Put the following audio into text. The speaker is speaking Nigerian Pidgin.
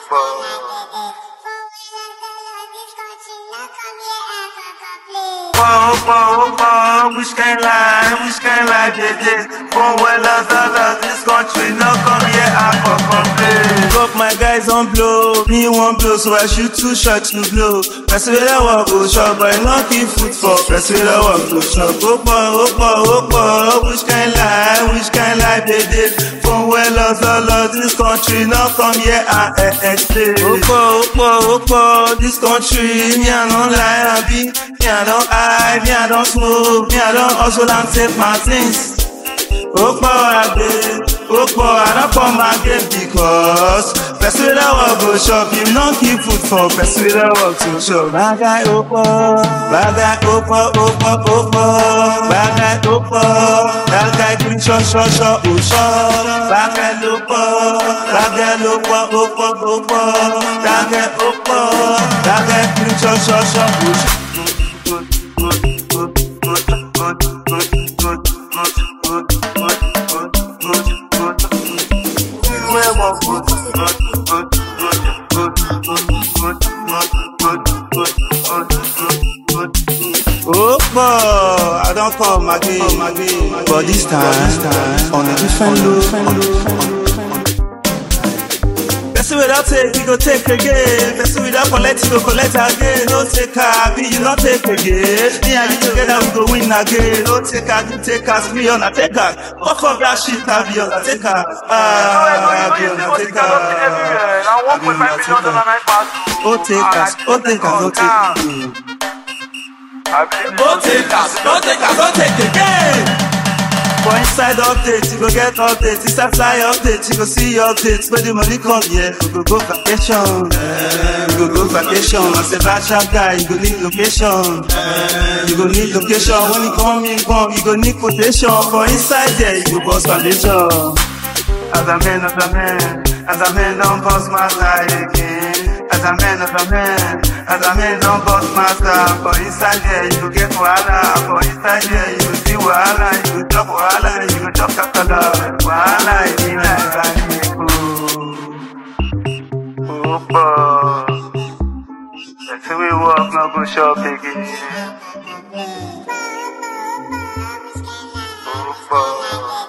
Whoa, whoa, whoa, which can lie, which can lie, baby. For well as others, this country no come here and for complain. Fuck my guys on blow, me one blow, so I shoot two shots to blow. Press with a walk, go shop, but not keep foot for. Press with a walk, go shop. Opa, opa, opa, which can lie, which can lie, baby. For well as others, this country no come here and eh, explain. Opa, opa, opa, this country, me I don't lie, I be. Me I don't hide, me I don't smoke, me I don't hustle and take my things. ó pọ̀ àgbẹ̀ ó pọ̀ àrọ́pọ̀ máa gé because person wey dey work go shop him no keep food for person wey dey work to shop. bàgà ó pọ̀ bàgà ó pọ̀ ó pọ̀ ó pọ̀ bàgà ó pọ̀ bàgà green ṣọ́ṣọ́ṣọ́ ò ṣọ́ bàgà ló pọ̀ bàgà ló pọ̀ ó pọ̀ ó pọ̀ bàgà ó pọ̀ bàgà green ṣọ́ṣọ́ṣọ́ ò ṣọ́. Oh boy, I don't come again, but this time, on a different look. Person without take, you go take again. Person without collect, you go collect again. No take her, be you not take again. Me and you together, we go win again. No take her, you take us, be on a take her. Fuck up that shit, I be on a take her. Ah, be on a take her. Be on a take her. Oh take us, oh take us, oh take us. Don't take us, don't take us, don't take again. For inside update, you go get update. Inside fly update, you go see updates. When the money come, yeah, we go go vacation. Eh, We go go vacation. As a bachelor guy, you go need location. Eh, You go need location. When you come in, come, you go need quotation. For inside there, you go bust foundation. As a man, as a man, as a man, don't bust my side again. As a man, as a man, as a man, don't bust my side. For inside there, you go get wahala. For inside there, you go see wahala. You go chop wahala. You go chop kakala. Wahala, it be like Baniku. Opa. Let's see we walk, no go shop again. Opa.